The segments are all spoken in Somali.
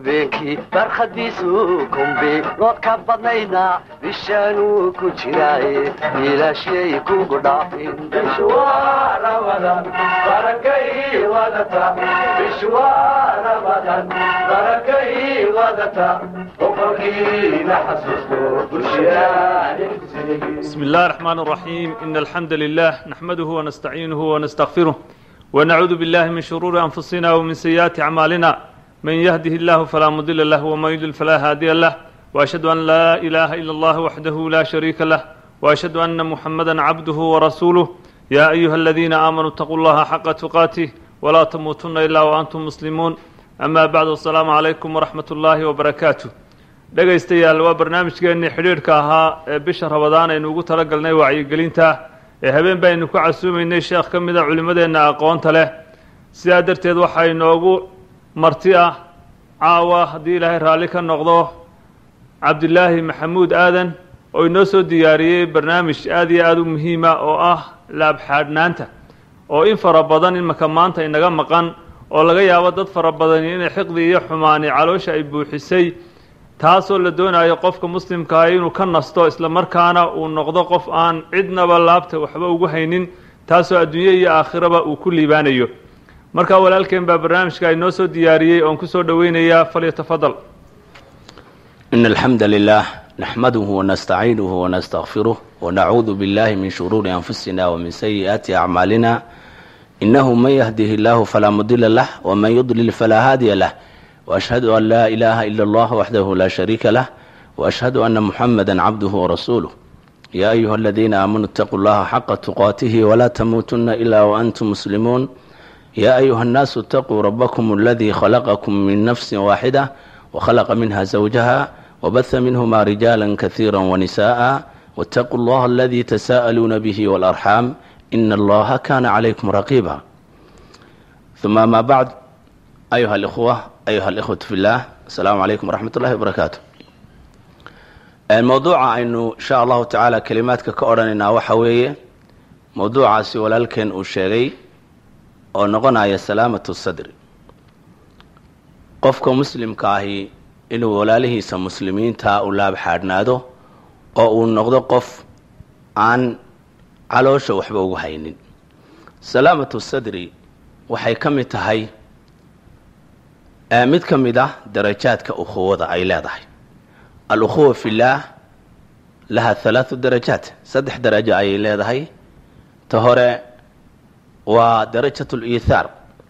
habeenkii barkhadiisu kumbi lood ka badnayna bishaanuu ku jiraaye ilaashyay kugu dhaafin بسم الله الرحمن الرحيم إن الحمد لله نحمده ونستعينه ونستغفره ونعوذ بالله من شرور أنفسنا ومن سيئات أعمالنا من يهده الله فلا مضل له ومن يضلل فلا هادي له وأشهد أن لا إله إلا الله وحده لا شريك له وأشهد أن محمدا عبده ورسوله يا أيها الذين آمنوا اتقوا الله حق تقاته ولا تموتن إلا وأنتم مسلمون أما بعد السلام عليكم ورحمة الله وبركاته dhegaystayaal waa barnaamijkeennii xidhiidhka ahaa ee bisha rabadaan aynu ugu talagalnay wacyigelinta ee habeen baynu ku casuumaynay sheekh ka mid a culimmadeenna aqoonta leh sidaa darteed waxaa inoogu marti ah caawa haddii ilaahay raalli ka noqdo cabdilaahi maxamuud aadan oo inoo soo diyaariyey barnaamij aad iyo aada u muhiima oo ah laabxaadhnaanta oo in fara badan imaka maanta inaga maqan oo laga yaabo dad fara badani inay xiqdi iyo xumaani caloosha ay buuxisay taasoo la doonayo qofka muslimkaa inuu ka nasto isla markaana uu noqdo qof aan cidnaba laabta waxba ugu haynin taasoo adduunye iyo aakhiraba uu ku liibaanayo markaa walaalkeen baa barnaamijka inoo soo diyaariyey oon ku soo dhoweynayaa falyatafadal إن الحمد لله نحمده ونستعينه ونستغفره ونعوذ بالله من شرور أنفسنا ومن سيئات أعمالنا إنه من يهده الله فلا مضل له ومن يضلل فلا هادي له وأشهد أن لا إله إلا الله وحده لا شريك له وأشهد أن محمدا عبده ورسوله يا أيها الذين آمنوا اتقوا الله حق تقاته ولا تموتن إلا وأنتم مسلمون يا أيها الناس اتقوا ربكم الذي خلقكم من نفس واحدة وخلق منها زوجها وبث منهما رجالا كثيرا ونساء واتقوا الله الذي تساءلون به والأرحام إن الله كان عليكم رقيبا ثم ما بعد أيها الإخوة أيها الإخوة في الله السلام عليكم ورحمة الله وبركاته الموضوع aynu insha allahu tacaala kelimaadka ka odhanaynaa waxa weeye mowduucaasi walaalkeen uu sheegay oo noqonaya salaamatu sadri qofka muslimka ahi inuu walaalihiisa muslimiinta u laabxaadhnaado oo uu noqdo qof aan caloosha waxba ugu haynin salaamatu sadri waxay ka mid tahay mid ka mid ah darajaadka ukhuwada ay leedahay al-ukhuwa fillaah laha halaathu darajaat saddex darajo ayay leedahay ta hore waa darajat liithaar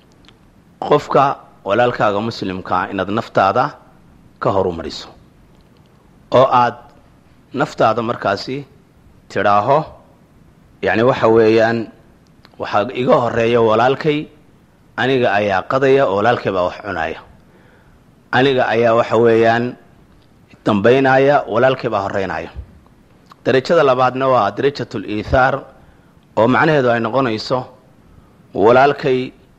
qofka walaalkaaga muslimkaa inaad naftaada ka horumariso oo aad naftaada markaasi tidhaaho yacni waxa weeyaan waxaa iga horeeya walaalkay aniga ayaa qadaya oo walaalkay baa wax cunaya aniga ayaa waxa weeyaan dambaynaya walaalkay baa horeynaya darajada labaadna waa darajat liithaar oo macnaheedu ay noqonayso walaalkay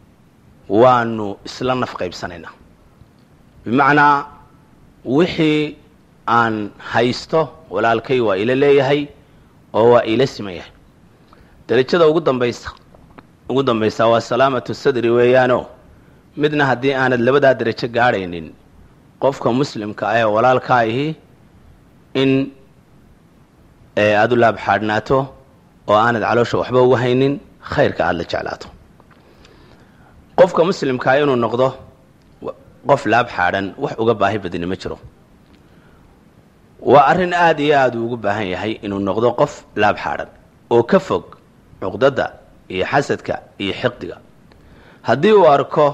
waanu isla naf qaybsanaynaa bimacnaa wixii aan haysto walaalkay waa ila leeyahay oo waa ila siman yahay darajada ugu dambaysa ugu dambaysaa waa salaamatu sadri weeyaano midna haddii aanad labadaa darajo gaadhaynin qofka muslimka ah ee walaalkaa ahi in aada u laabxaadhnaato oo aanad caloosha waxba ugu haynin khayrka aada la jeclaato qofka muslimkaa inuu noqdo qof laab xaadhan wax uga baahi badani ma jiro waa arrin aada iyo aada uu ugu baahan yahay inuu noqdo qof laab xaadhan oo ka fog cuqdada iyo xasadka iyo xiqdiga haddii uu arko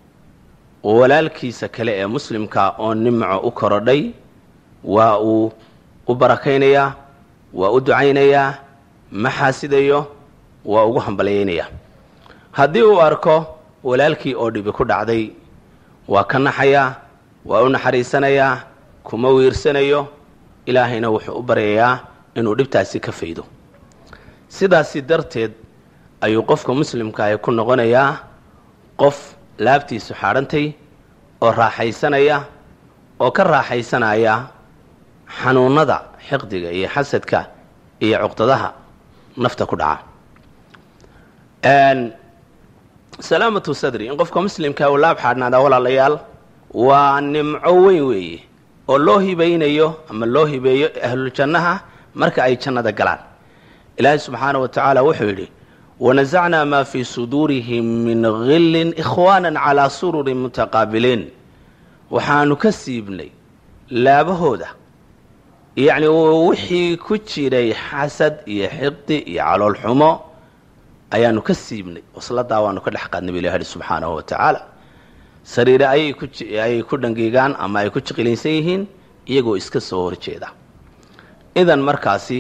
walaalkiisa kale ee muslimka oo nimco u korodhay waa uu u barakaynayaa waa u ducaynayaa ma xaasidayo waa ugu hambalyaynayaa haddii uu arko walaalkii oo dhibi ku dhacday waa ka naxayaa waa u naxariisanayaa kuma wiirsanayo ilaahayna wuxuu u baryayaa inuu dhibtaasi ka faydo sidaasi darteed ayuu qofka muslimkaahi ku noqonayaa qof laabtiisu xaadhantay oo raaxaysanaya oo ka raaxaysanaya xanuunada xiqdiga iyo xasadka iyo cuqdadaha nafta ku dhaca salaamatu sadri in qofka muslimka uu laab xaadhnaadaa walaalayaal waa nimco weyn weeye oo loo hibaynayo ama loo hibeeyo ahluljannaha marka ay jannada galaan ilaahay subxaana wa tacaala wuxuu yidhi wanasacnaa maa fii suduurihim min gillin ikhwaana calaa sururin mutaqaabiliin waxaanu ka siibnay laabahooda yacni wixii ku jiray xasad iyo xiqdi iyo calool xumo ayaanu ka siibnay wasladaa waanu ka dhex qaadnay bu ilah yihi subxaanahu wa tacaala sariire ayay ku ayay ku dhangiigaan ama ay ku jiqilaysan yihiin iyagoo iska soo horjeeda idan markaasi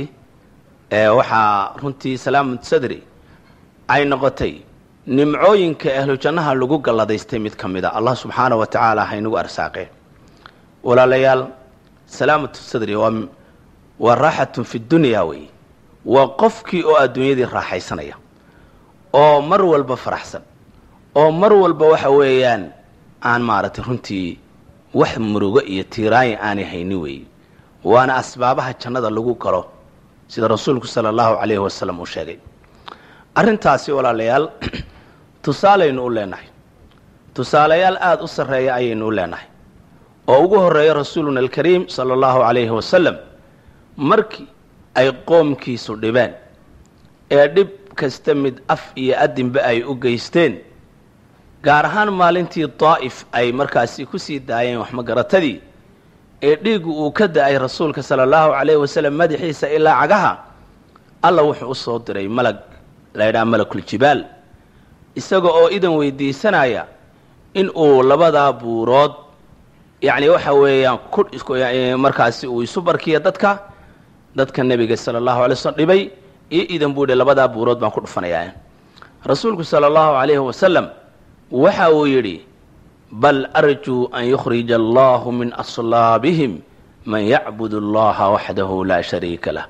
waxaa runtii salaamut sadri ay noqotay nimcooyinka ahlu jannaha lagu galladaystay mid ka mid a allah subxaanah wa tacaala haynagu arsaaqeen walaalayaal salaamatu sadri waa waa raaxatun fi dunya weeye waa qofkii oo adduunyadii raaxaysanaya oo mar walba faraxsan oo mar walba waxa weeyaan aan maaragtay runtii wax murugo iyo tiiraayin aanay haynin weeye waana asbaabaha jannada lagu galo sida rasuulku sala allahu calayhi wasalam uu sheegay arrintaasi walaalayaal tusaalaynu u leenahay tusaalayaal aada u sarreeya ayaynu u leenahay oo ugu horreeya rasuuluna alkariim sala allahu calayhi wasalam markii ay qoomkiisu dhibeen ee dhib kasta mid af iyo adinba ay u geysteen gaar ahaan maalintii daa'if ay markaasi ku sii daayeen waxmagaratadii ee dhiiggu uu ka da-ay rasuulka sala allahu calayhi wasalam madaxiisa ilaa cagaha alla wuxuu u soo diray malag la ydhaha malakuljibaal isaga oo idan weydiisanaya in uu labadaa buurood yacni waxa weeyaan ku markaasi uu isu barkiya dadka dadka nebiga sala allahu alay slm dhibay iyo idan buu yihi labadaa buurood baan ku dhufanayaa rasuulku sala allahu calayhi wasalam waxa uu yidhi bal arjuu an yukhrija allahu min aslaabihim man yacbud allaha waxdahu laa shariika lah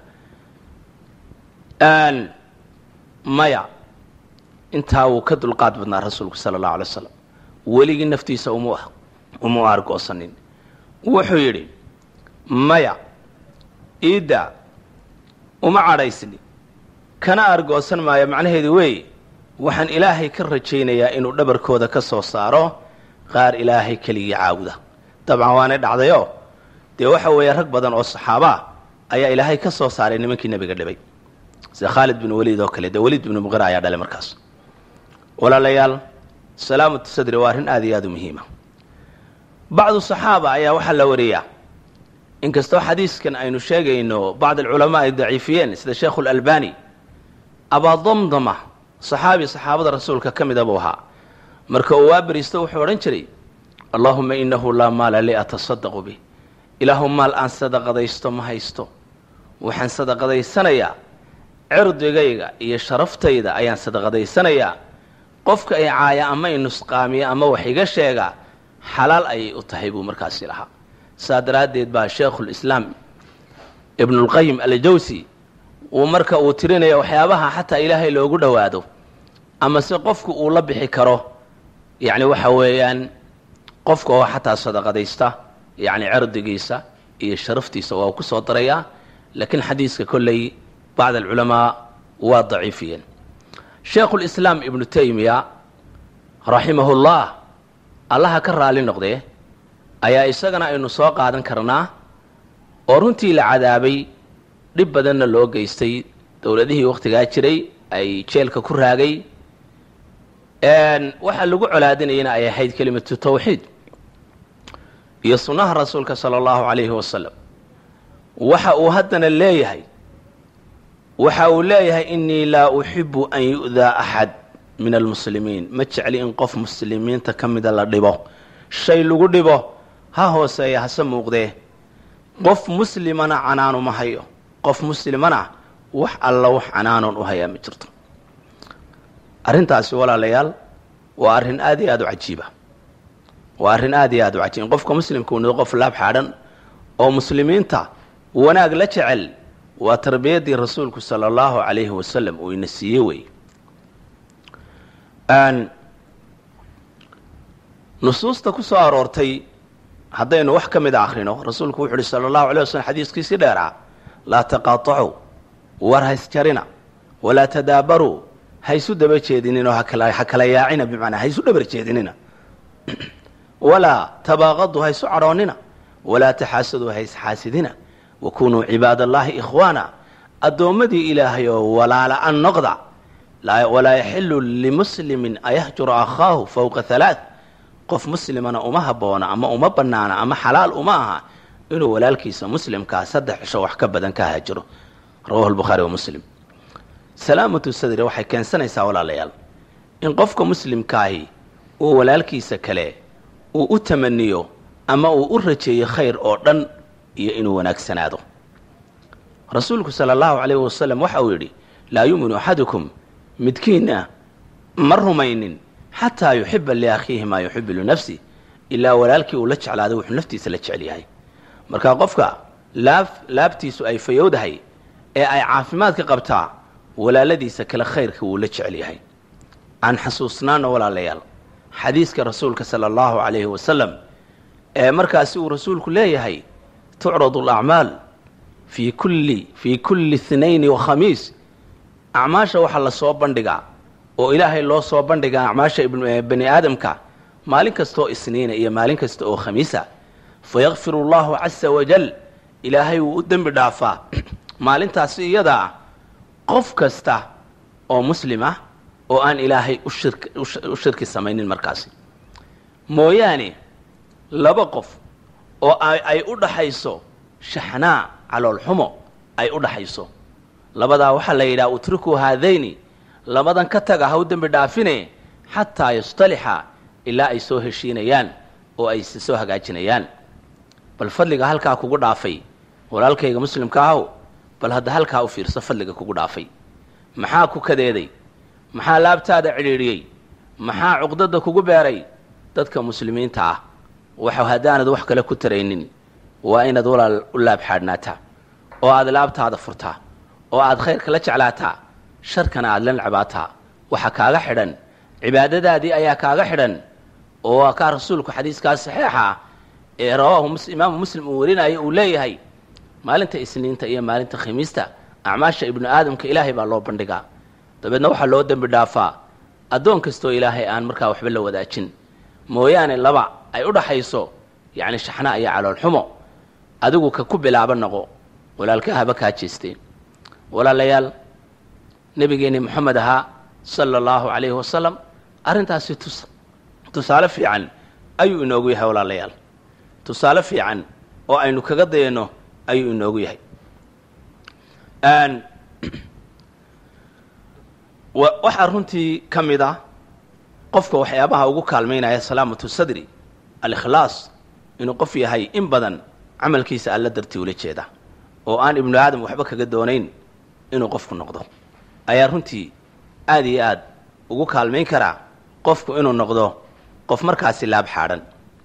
maya intaa wuu ka dulqaad badnaa rasuulku sala allahu alay slam weligii naftiisa uma uma argoosanin wuxuu yidhi maya iidda uma cadhaysni kana argoosan maayo macnaheedu weeye waxaan ilaahay ka rajaynayaa inuu dhabarkooda ka soo saaro qaar ilaahay keligii caabuda dabcan waanay dhacdayoo dee waxa weeye rag badan oo saxaabaa ayaa ilaahay ka soo saaray nimankii nebiga dhibay sida khaalid bin waliid oo kale dee waliid binu muqira ayaa dhalay markaas walaalayaal salaamatu sadri waa arrin aad iyo aad u muhiima bacdu saxaaba ayaa waxaa la wariyaa inkastoo xadiiskan aynu sheegayno bacd alculamaa ay daciifiyeen sida sheekhu lalbani abaadamdama saxaabi saxaabada rasuulka ka mida buu ahaa marka uu waa beriisto wuxuu odhan jiray allaahuma inahu laa maala li atasadaqu bih ilaahu maal aan sadaqadaysto ma haysto waxaan sadaqadaysanayaa cirdigayga iyo sharaftayda ayaan sadaqadaysanayaa qofka ay caaya ama i nusqaamiya ama wax iga sheega xalaal ayay u tahay buu markaasi lahaa saa daraaddeed baa sheekhulislaam ibnulqayim aljawsi uu marka uu tirinaya waxyaabaha xataa ilaahay loogu dhowaado ama se qofku uu la bixi karo yacni waxa weeyaan qofka oo xataa sadaqadaysta yacni cirdigiisa iyo sharaftiisa waa ku soo darayaa laakiin xadiiska kolley bacd alculamaa waa daciifiyeen sheekhulislaam ibnu taymiya raximahullah allaha ka raali noqdee ayaa isagana aynu soo qaadan karnaa oo runtii la cadaabay dhib badanna loo geystay dowladihii wakhtigaa jiray ay jeelka ku raagay waxaa lagu colaadinayana ay ahayd kelimatu tawxiid iyo sunnaha rasuulka sala allahu calayhi wasalam waxa uu haddana leeyahay waxa uu leeyahay inii laa uxibu an yu'daa axad min almuslimiin ma jecli in qof muslimiinta ka mida la dhibo shay lagu dhibo ha hooseeya hase muuqdee qof muslimana canaanu ma hayo qof muslimana wax alla wax canaanoon u hayaa ma jirto arrintaasi walaalayaal waa arrin aad iyo aad u cajiiba waa arrin aad iyo aad u cajiib qofka muslimka uu noqo qof laab xaadhan oo muslimiinta wanaag la jecel waa tarbiyaddii rasuulku sala allahu calayhi wasalam uu ina siiye wey nusuusta ku soo aroortay haddaynu wax ka mida akhrino rasuulku wuxu uhi sala allahu alay waslm xadiiskiisii dheeraa laa taqaatacuu war haysjarina walaa tadaabaruu haysu daba jeedininoo ha kala yaacina bimacnaa haysu dhabar jeedinina walaa tabaaqadu ha isu cadhoonnina walaa taxaasadu ha isxaasidina wakunuu cibaad allaahi ikhwaana addoommadii ilaahay oo walaala-an noqda walaa yaxilu limuslimin ayahjura akhaahu fowqa halaath qof muslimana uma habboona ama uma bannaana ama xalaal uma aha inuu walaalkiisa muslimkaa saddex cisho wax ka badan ka haajiro rawahu lbukhaari wa muslim salaamatu sadri waxay keensanaysaa walaalayaal in qofka muslimkaahi uu walaalkiisa kale uu u tamaniyo ama uu u rajeeyo khayr oo dhan iyo inuu wanaagsanaado rasuulku sala allahu calayhi wasalam waxa uu yidhi laa yuuminu axadukum midkiinna ma rumaynin xataa yuxiba liakhiihi maa yuxibu linafsi ilaa walaalkii uu la jeclaaday wuxuu naftiisa la jecel yahay marka qofka laab laabtiisu ay fayowdahay ee ay caafimaadka qabtaa walaaladiisa kale khayrka wuu la jecel yahay aan xasuusnaano walaalayaal xadiiska rasuulka sala allahu calayhi wasalam ee markaasi uu rasuulku leeyahay tucradu alacmaal fii kulli fii kulli ithnayni wa khamiis acmaasha waxaa la soo bandhigaa oo ilaahay loo soo bandhigaa acmaasha bani aadamka maalin kastaoo isniina iyo maalin kasta oo khamiisa fayakfiru allahu casa wajal ilaahay wuu u dembi dhaafaa maalintaasi iyada ah qof kasta oo muslim ah oo aan ilaahay u shirki samaynin markaasi mooyaane laba qof oo ay u dhaxayso shaxnaa caloolxumo ay u dhaxayso labadaa waxaa la yidhaha utrikuu haadayni labadan ka taga ha u dembi dhaafine xataa yastalixa ilaa ay soo heshiinayaan oo ay soo hagaajinayaan bal fadliga halkaa kugu dhaafay walaalkayga muslimka ahow bal hadda halkaa u fiirso fadliga kugu dhaafay maxaa ku kadeeday maxaa laabtaada cidhiidhiyey maxaa cuqdada kugu beeray dadka muslimiinta ah waxa haddaanad wax kale ku taraynin waa inaad walaal u laab xaadhnaataa oo aad laabtaada furtaa oo aad khayrka la jeclaataa sharkana aad la necbaataa waxa kaaga xidhan cibaadadaadii ayaa kaaga xidhan oo waa kaa rasuulku xadiiskaas saxiixa ah ee rawaahu imaamu muslim uu warinayo uu leeyahay maalinta isniinta iyo maalinta khamiista acmaasha ibnu aadamka ilaahay baa loo bandhigaa dabeedna waxaa loo dembi dhaafaa addoon kastoo ilaahay aan markaa waxba la wadaajin mooyaane laba ay u dhaxayso yacni shaxna iyo caloolxumo adigu ka ku bilaaba noqo walaalka haba kaa jeesteen walaalayaal nebigeenni moxamed ahaa sala allahu calayhi wasalam arrintaasi tus tusaale fiican ayuu inoogu yahay walaalayaal tusaale fiican oo aynu kaga dayano ayuu inoogu yahay waxaa runtii ka mid ah qofka waxyaabaha ugu kaalmaynaya salaamatu sadri alikhlaas inuu qof yahay in badan camalkiisa alla dartii ula jeeda oo aan ibnu aadam waxba kaga doonayn inuu qofku noqdo ayaa runtii aad iyo aad ugu kaalmayn karaa qofku inuu noqdo qof markaasi laab xaadhan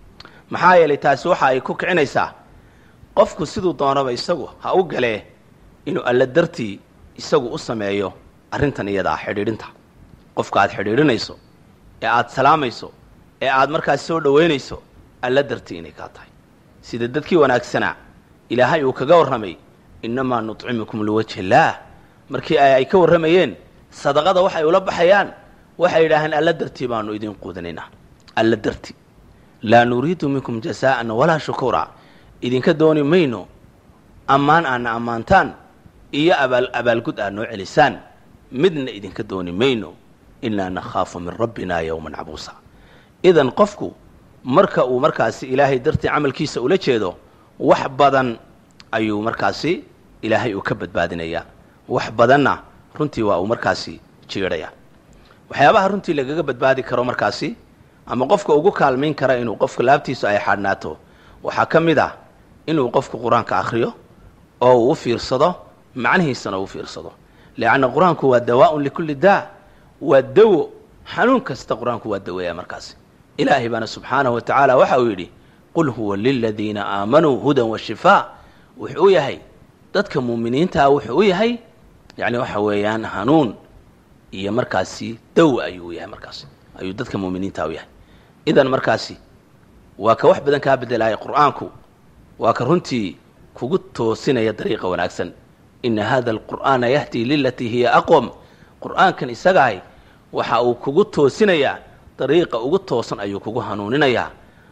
maxaa yeelay taasi waxa ay ku kicinaysaa qofku siduu doonaba isagu ha u galee inuu alla dartii isagu u sameeyo arrintan iyada ah xidhiidhinta qofka aad xidhiidhinayso ee aad salaamayso ee aad markaas soo dhoweynayso alla dartii inay kaa tahay sida dadkii wanaagsanaa ilaahay uu kaga warramay innamaa nutcimukum liwajhi illaah markii ay ka warramayeen sadaqada waxay ula baxayaan waxay yidhaaheen alla dartii baanu idin quudinaynaa alla dartii laa nuriidu minkum jasaa'an walaa shukuura idinka dooni mayno ammaan aadna ammaantaan iyo abaal abaalgud aad noo celisaan midna idinka dooni mayno inaa nakhaafu min rabbina yowman cabuusa idan qofku marka uu markaasi ilaahay dartii camalkiisa ula jeedo wax badan ayuu markaasi ilaahay uu ka badbaadinayaa wax badanna runtii waa uu markaasi jiidhaya waxyaabaha runtii lagaga badbaadi karo markaasi ama qofka ugu kaalmayn kara inuu qofka laabtiisu ay xaadhnaato waxaa ka mid ah inuu qofku qur-aanka akhriyo oo uu u fiirsado macnihiisana uu fiirsado leanna qur-aanku waa dawaaun likulli daa waa dawo xanuun kasta qur-aanku waa daweeya markaasi ilaahay baana subxaanahu wa tacaala waxa uu yidhi qul huwa liladiina aamanuu hudan wa shifaa wuxuu u yahay dadka muuminiintaa wuxuu u yahay yacni waxa weeyaan hanuun iyo markaasi dawa ayuu u yahay markaasi ayuu dadka muuminiinta u yahay idan markaasi waa ka wax badan kaa bedelaya qur'aanku waa ka runtii kugu toosinaya dariiqa wanaagsan ina hada alqur'aana yahdii lilatii hiya aqwam qur'aankan isagahay waxa uu kugu toosinayaa dariiqa ugu toosan ayuu kugu hanuuninayaa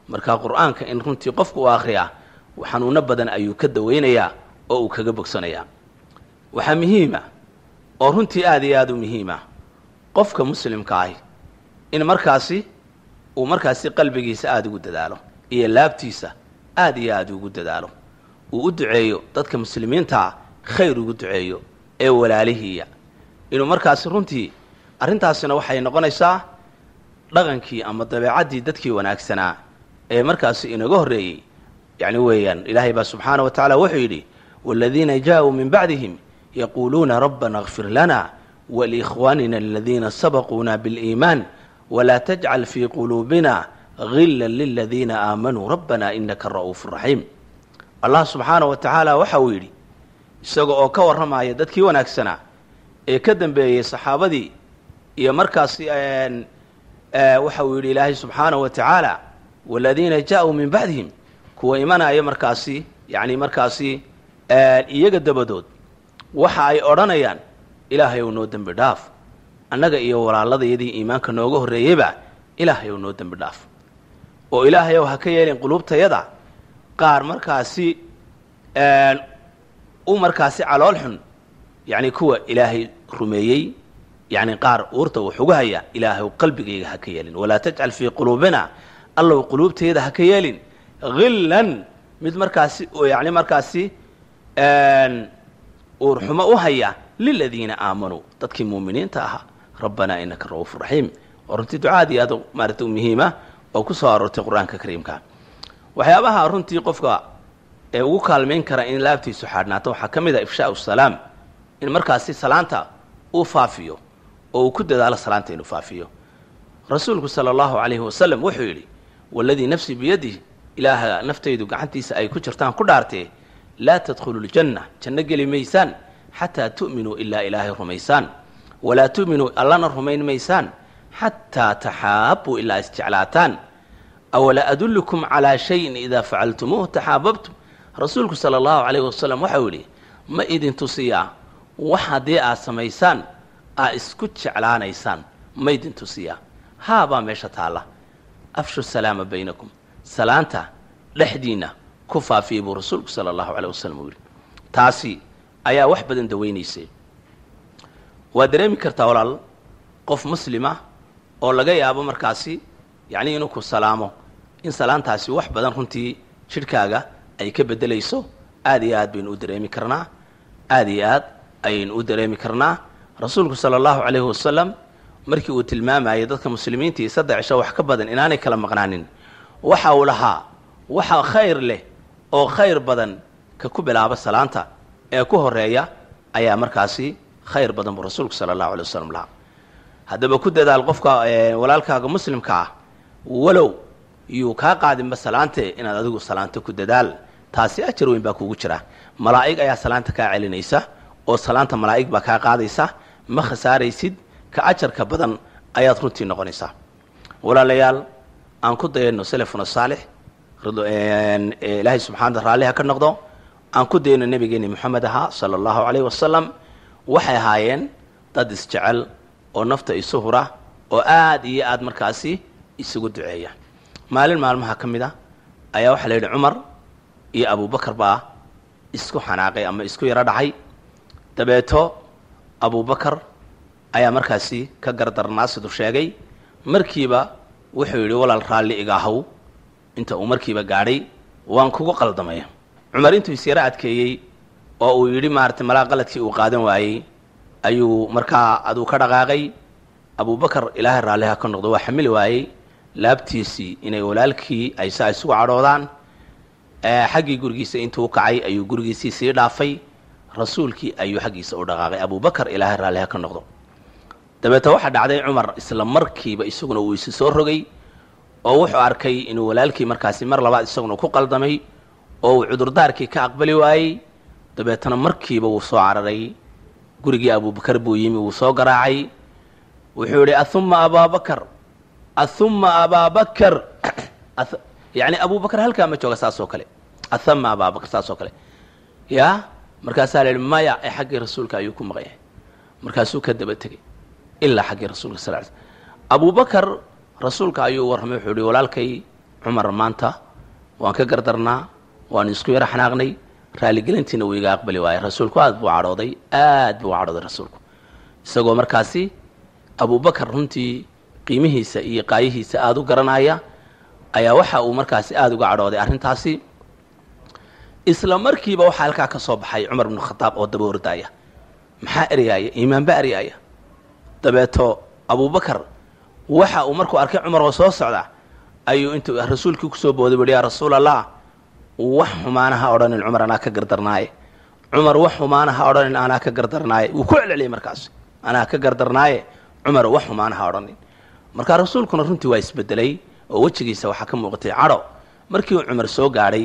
marka qur-aanka in runtii qofku u akhriyaa xanuuno badan ayuu ka daweynayaa oo uu kaga bogsanayaa waxaa muhiima oo runtii aada iyo aada u muhiima qofka muslimka ahi in markaasi uu markaasi qalbigiisa aada ugu dadaalo iyo laabtiisa aada iyo aada ugu dadaalo uu u duceeyo dadka muslimiintaa khayr ugu duceeyo ee walaalihiiya inuu markaasi runtii arrintaasina waxay noqonaysaa dhaqankii ama dabeecaddii dadkii wanaagsanaa ee markaasi inaga horreeyey yacni weeyaan ilaahay baa subxaana wa tacaala wuxuu yidhi waaladiina jaa-uu min bacdihim yaquuluuna rabbana kfir lana waliikhwaanina aladiina sabaquuna biliimaan walaa tajcal fii quluubina gila liladiina aamanuu rabbana inaka ra'uufu raxiim allah subxaana wa tacaala waxa uu yidhi isaga oo ka warramaya dadkii wanaagsanaa ee ka dambeeyey saxaabadii iyo markaasi waxa uu yidhi ilaahay subxaana wa tacaala waladiina jaa-uu min bacdihim kuwa imanaya markaasi yacni markaasi iyaga dabadood waxa ay odhanayaan ilaahay ou noo dembi dhaaf annaga iyo walaaladayadii iimaanka nooga horreeyeyba ilaahay ou noo dembi dhaaf oo ilaahay ow ha ka yeelin quluubtayada qaar markaasi u markaasi calool xun yacni kuwa ilaahay rumeeyey yacni qaar uurta uu xugu haya ilaahay ow qalbigayga ha ka yeelin walaa tajcal fii quluubina allow quluubtayada ha ka yeelin hillan mid markaasi oo yacni markaasi uurxumo u haya liladiina aamanuu dadkii muuminiinta ahaa rabbanaa inaka ra'uufu raxiim oo runtii ducaad iyo aad maarata muhiima oo ku soo aroortay qur-aanka kariimka waxyaabaha runtii qofka ee ugu kaalmayn kara in laabtiisu xaadhnaato waxaa ka mid ah ifshaau salaam in markaasi salaanta uu faafiyo oo uu ku dadaalo salaanta inuu faafiyo rasuulku sala allahu calayhi wasalam wuxuu yidhi waladii nafsi biyadih ilaaha naftaydu gacantiisa ay ku jirtaan ku dhaartee laa tadkhulu ljanna janno geli maysaan xataa tu'minuu ilaa ilaahay rumaysaan walaa tu'minuu allana rumayn maysaan xataa taxaabbuu ilaa isjeclaataan awalaa adullukum calaa shayin idaa facaltumuuh taxaababtum rasuulku sala allahu calayhi wasalam waxau yidhi ma idin tusiyaa wax haddii aad samaysaan aad isku jeclaanaysaan ma idin tusiyaa haabaa meesha taalla afshu salaama baynakum salaanta dhexdiinna ku faafiyey buu rasuulku sala allahu caleyh wasalam uu yidhi taasi ayaa wax badan daweynaysay waa dareemi kartaa walaal qof muslima oo laga yaabo markaasi yacnii inuu ku salaamo in salaantaasi wax badan runtii jidhkaaga ay ka beddelayso aad iyo aad baynu u dareemi karnaa aad iyo aad ayaynu u dareemi karnaa rasuulku sala allahu calayhi wasalam markii uu tilmaamayay dadka muslimiintii saddex cisho wax ka badan inaanay kala maqnaanin waxa uu lahaa waxa khayr leh oo khayr badan ka ku bilaaba salaanta ee ku horeeya ayaa markaasi khayr badan buu rasuulku sala allahu alay wasalam lahaa haddaba ku dadaal qofka walaalkaaga muslimka ah walow yuu kaa qaadinba salaante inaad adigu salaanto ku dadaal taasi ajar weyn baa kugu jira malaa'ig ayaa salaanta kaa celinaysa oo salaanta malaa'ig baa kaa qaadaysa ma khasaaraysid ka ajarka badan ayaad runtii noqonaysaa walaalayaal aan ku dayano selefuna saalix ilaahay subxaana raalliha ka noqdo aan ku dayno nebigeeni moxamed ahaa sala allahu calayhi wasalam waxay ahaayeen dad isjecel oo nafta isu hura oo aad iyo aad markaasi isugu duceeya maalin maalmaha ka mid a ayaa waxaa la yidhi cumar iyo abubakar baa isku xanaaqay ama isku yaro dhacay dabeeto abubakar ayaa markaasi ka gardarnaasidu sheegay markiiba wuxuu yidhi walaal raalli igaahow inta uu markiiba gaadhay waan kugu qaldamaya cumar intuu isyaro adkeeyey oo uu yidhi maaragtay malaa qaladkii uu qaadan waayey ayuu markaa aduu ka dhaqaaqay abubakar ilaahay raalliha ka noqdo waa xamili waayey laabtiisii inay walaalkii ay saa isugu cadhoodaan xaggii gurigiisa intuu kacay ayuu gurigiisii sii dhaafay rasuulkii ayuu xaggiisa u dhaqaaqay abubakar ilaahay raalliha ka noqdo dabeete waxaa dhacday cumar isla markiiba isaguna uu isi soo rogay oo wuxuu arkay inuu walaalkii markaasi mar labaad isaguna ku qaldamay oo uu cudurdaarkii ka aqbali waayey dabeetana markiiba wuu soo cararay gurigii abubakar buu yimi wuu soo garaacay wuxuu yihi ahuma abaabakar ahuma abaabakar yani abubakar halkaa ma jooga saas oo kale ahama abaabakar saas oo kale ya markaasaa la yihi maya ee xaggii rasuulka ayuu ku maqan yahay markaasuu ka daba tegey ilaa xaggii rasuulka sal l sl abubakar rasuulka ayuu warramay wuxuu yihi walaalkay cumar maanta waan ka gardarnaa waanu isku yaro xanaaqnay raaligelintiina wuu iga aqbali waayey rasuulku aad buu cadhooday aad buu cadhooday rasuulku isagoo markaasi abubakar runtii qiimihiisa iyo qaayihiisa aada u garanaya ayaa waxa uu markaasi aada uga cadhooday arrintaasi isla markiiba waxaa halkaa ka soo baxay cumar bnu khadaab oo daba ordaaya maxaa eryaaya iimaanba eryaaya dabeeto abubakar waxa uu markuu arkay cumar oo soo socda ayuu intuu rasuulkii kusoo booday buhi yaa rasuul allah wax xumaana ha odhanin cumar anaa ka gardarnaaye cumar wax xumaana ha odhanin anaa ka gardarnaaye wuu ku celceliyay markaas anaa ka gardarnaaye cumar wax xumaana ha odhanin markaa rasuulkuna runtii waa isbedelay oo wejigiisa waxaa ka muuqatay cadho markii uu cumar soo gaadhay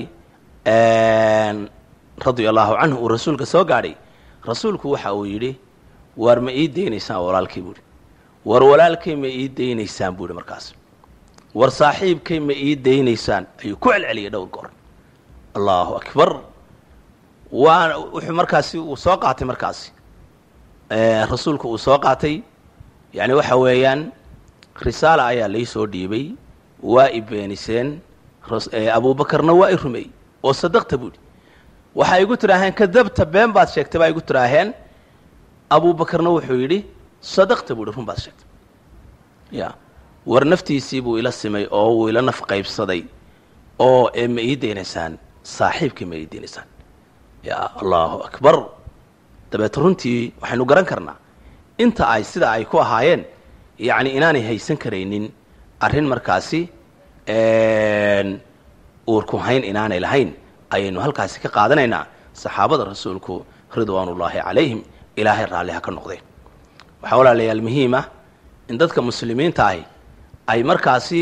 radia allahu canhu uu rasuulka soo gaadhay rasuulku waxa uu yidhi waar ma ii deynaysaan walaalkay buuhi war walaalkay ma ii deynaysaan buuhi markaas war saaxiibkay ma ii deynaysaan ayuu ku celceliyay dhowr goor allahu akbar waa wuxuu markaasi uu soo qaatay markaasi rasuulku uu soo qaatay yani waxa weeyaan risaala ayaa lai soo dhiibay waa i beeniseen abuubakarna waa i rumeeyey oo sadaqta buuhi waxay igu tidhaaheen kadabta been baad sheegtay baa igu tidhaaheen abuubakarna wuxuu yidhi sadaqta buuhi run baad sheegtay ya war naftiisii buu ila simay oo wuu ila naf qaybsaday oo ee ma ii deynaysaan saaxiibkii ma ii deynaysaan ya allahu akbar dabeeto runtii waxaynu garan karnaa inta ay sida ay ku ahaayeen yacni inaanay haysan karaynin arrin markaasi uurku hayn inaanay lahayn ayaynu halkaasi ka qaadanaynaa saxaabada rasuulku ridwaanullaahi calayhim ilaahay raalliha ka noqdeen waxaa walaalayaal muhiima in dadka muslimiinta ahi ay markaasi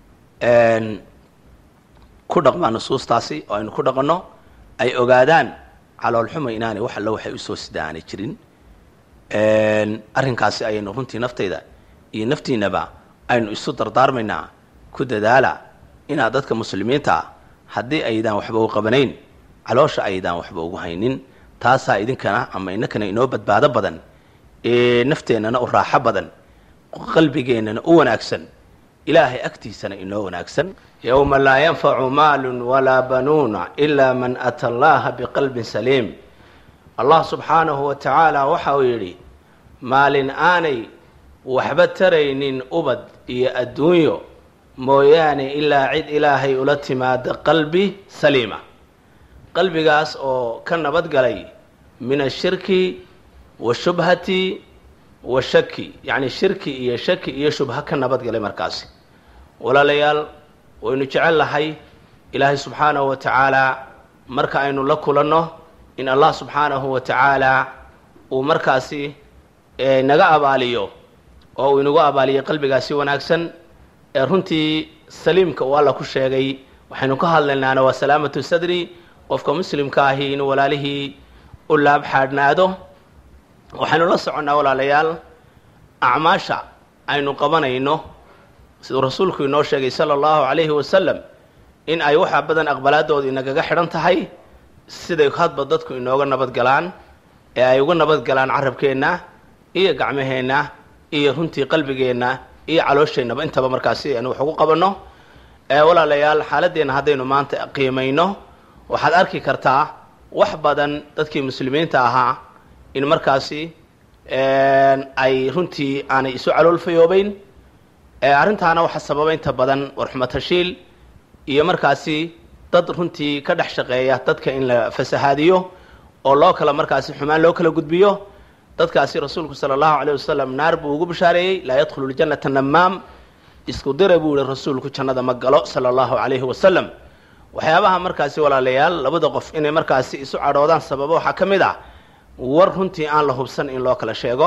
ku dhaqmaan nusuustaasi oo aynu ku dhaqanno ay ogaadaan caloolxuma inaanay wax allo waxay usoo sida aanay jirin arrinkaasi ayaynu runtii naftayda iyo naftiinaba aynu isu dardaarmaynaa ku dadaala inaad dadka muslimiinta ah haddii aydaan waxba u qabanayn caloosha aydaan waxba ugu haynin taasaa idinkana ama inakana inoo badbaado badan ee nafteennana u raaxo badan qalbigeennana u wanaagsan ilaahay agtiisana inoo wanaagsan yowma laa yanfacu maalun walaa banuuna ilaa man ata allaha biqalbin saliim allah subxaanahu wa tacaala waxa uu yidhi maalin aanay waxba taraynin ubad iyo adduunyo mooyaane ilaa cid ilaahay ula timaada qalbi saliima qalbigaas oo ka nabadgalay min ashirki washubhati wa shaki yacni shirki iyo shaki iyo shubha ka nabadgalay markaasi walaalayaal waynu jecel lahay ilaahay subxaanahu wa tacaala marka aynu la kulanno in allah subxaanahu wa tacaala uu markaasi naga abaaliyo oo uu inagu abaaliyo qalbigaasi wanaagsan ee runtii saliimka uu alla ku sheegay waxaynu ka hadlaynaana waa salaamatu sadri qofka muslimka ahi inuu walaalihii u laab xaadhnaado waxaynu la soconnaa walaalayaal acmaasha aynu qabanayno siduu rasuulku inoo sheegay sala allahu calayhi wasalam in ay waxaa badan aqbalaadooda inagaga xidhan tahay siday hadba dadku inooga nabadgalaan ee ay uga nabadgalaan carabkeenna iyo gacmaheenna iyo runtii qalbigeenna iyo caloosheenaba intaba markaasi aynu wax ugu qabanno walaalayaal xaaladeenna haddaynu maanta qiimayno waxaad arki kartaa wax badan dadkii muslimiinta ahaa in markaasi ay runtii aanay isu calool fayoobeyn arrintaana waxaa sababa inta badan warxumatashiil iyo markaasi dad runtii ka dhex shaqeeya dadka in la fasahaadiyo oo loo kala markaasi xumaan loo kala gudbiyo dadkaasi rasuulku sala allahu calayh wasalam naar buu ugu bashaareeyey laa yadkhulu ljannata namaam isku dira buu yihi rasuulku jannada ma galo sala allahu calayhi wasalam waxyaabaha markaasi walaalayaal labada qof inay markaasi isu cadhoodaan sababo waxaa ka mid ah war runtii aan la hubsan in loo kala sheego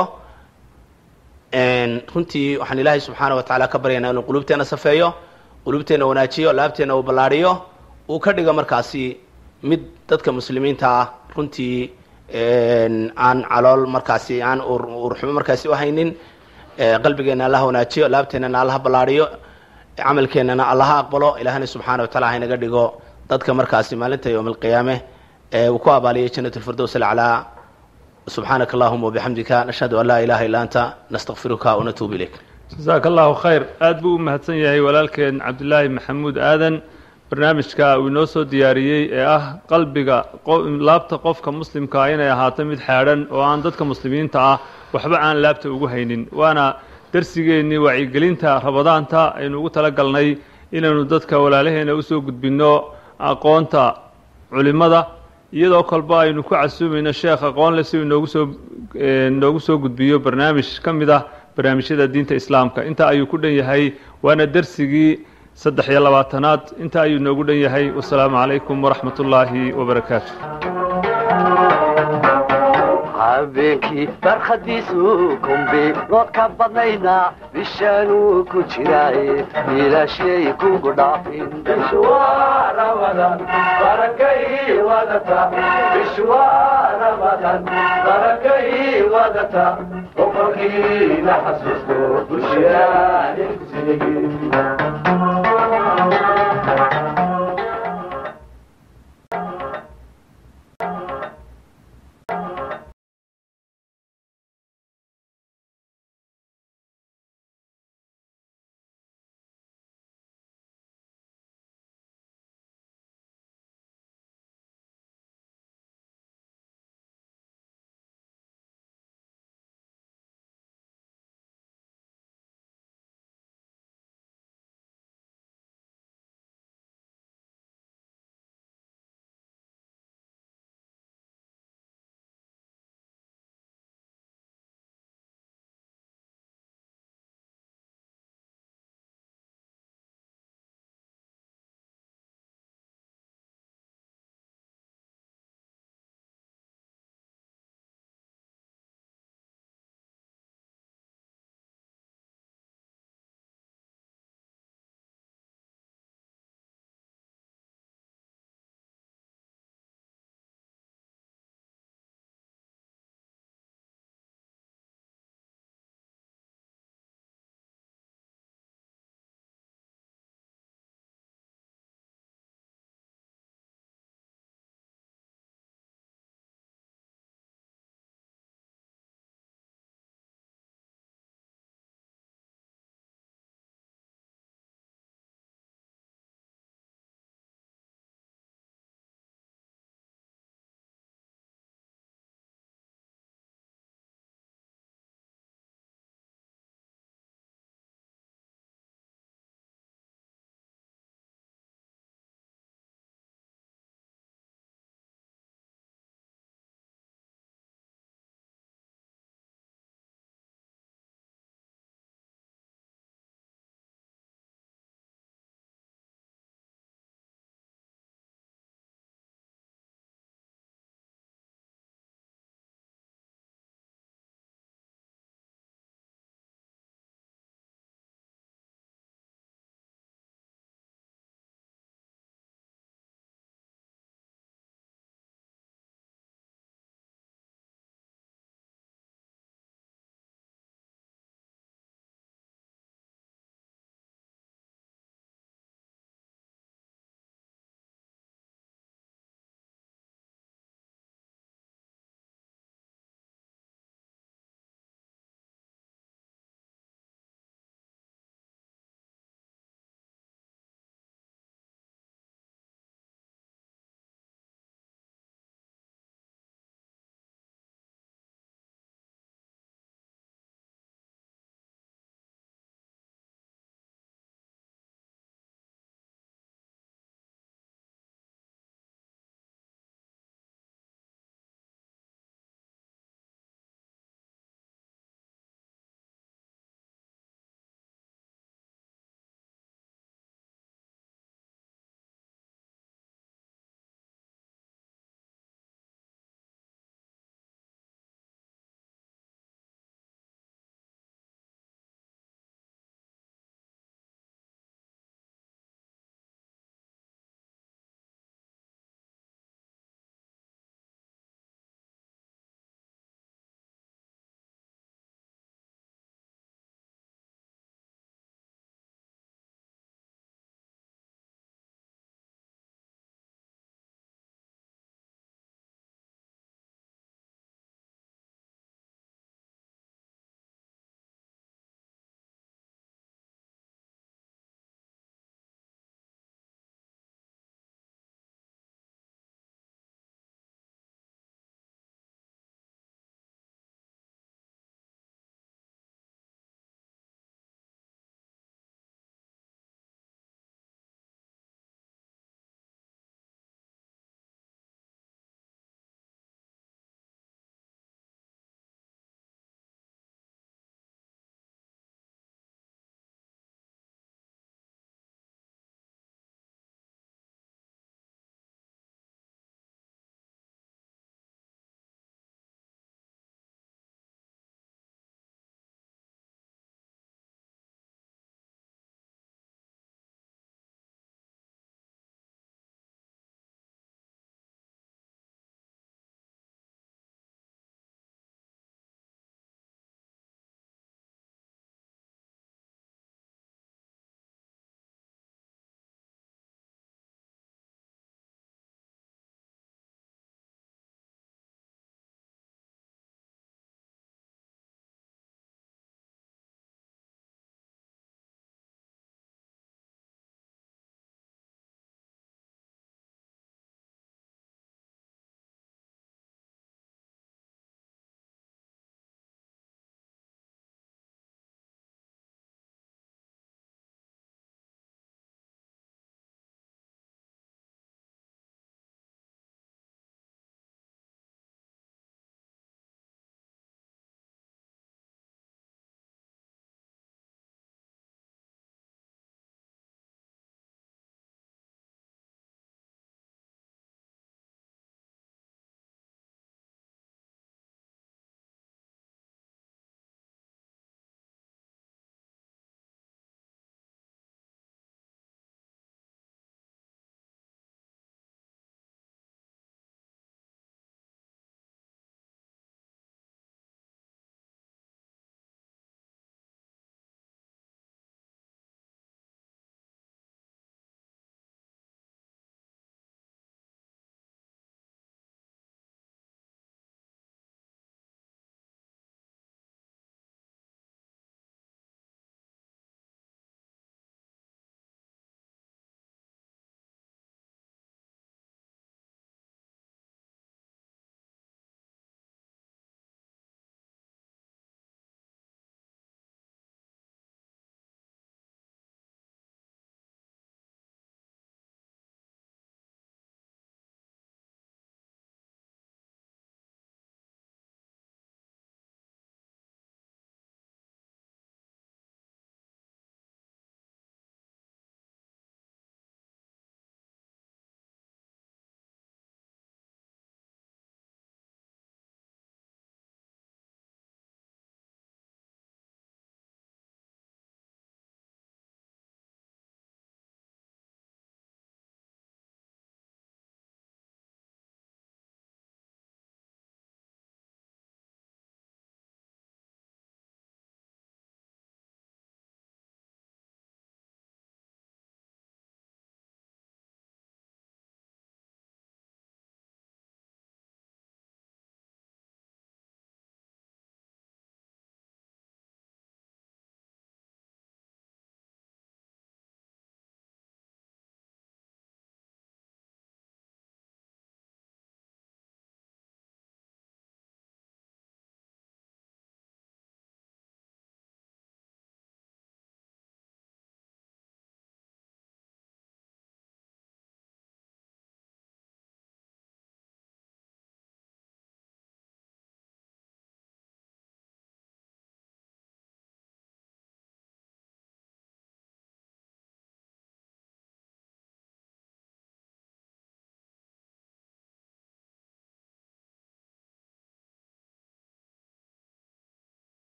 runtii waxaan ilaahay subxaana wa tacaala ka baryaynaa inuu qulubteenna safeeyo qulubteenna wanaajiyo laabteenna uu ballaadhiyo uu ka dhigo markaasi mid dadka muslimiinta ah runtii aan calool markaasi aan urxumo markaasi u haynin qalbigeenna allaha wanaajiyo laabteennana allaha ballaadhiyo camalkeennana allaha aqbalo ilaahna subxaana wa tacala haynaga dhigo dadka markaasi maalinta yowma alqiyaame ee uu ku abaaliyay jannat lfirdows alclaa subxaanaka allahuma wabixamdika nashhadu an laa ilaha illa anta nastakfiruka wanatuubu ilayk jasaaka allahu khayr aad buu u mahadsan yahay walaalkeen cabdilaahi maxamuud aadan barnaamijka uu inoo soo diyaariyey ee ah qalbiga laabta qofka muslimkaa inay ahaato mid xaadhan oo aan dadka muslimiinta ah waxba aan laabta ugu haynin waana darsigeennii wacyigelinta rabadaanta aynu ugu tala galnay inaynu dadka walaalaheena usoo gudbinno aqoonta culimmada iyadoo kolba aynu ku casuumayno sheekh aqoonle si uu inoogu soo inoogu soo gudbiyo barnaamij ka mid ah barnaamijyada diinta islaamka inta ayuu ku dhan yahay waana dersigii saddex iyo labaatanaad inta ayuu inoogu dhan yahay wasalaamu calaykum waraxmat ullaahi wabarakaatu habeenkii barkhadiisu kumbi lood ka badnayna bishaanuu ku jiraaye ilaashyay kugu dhaafin boqorkiina xasuusto bulshada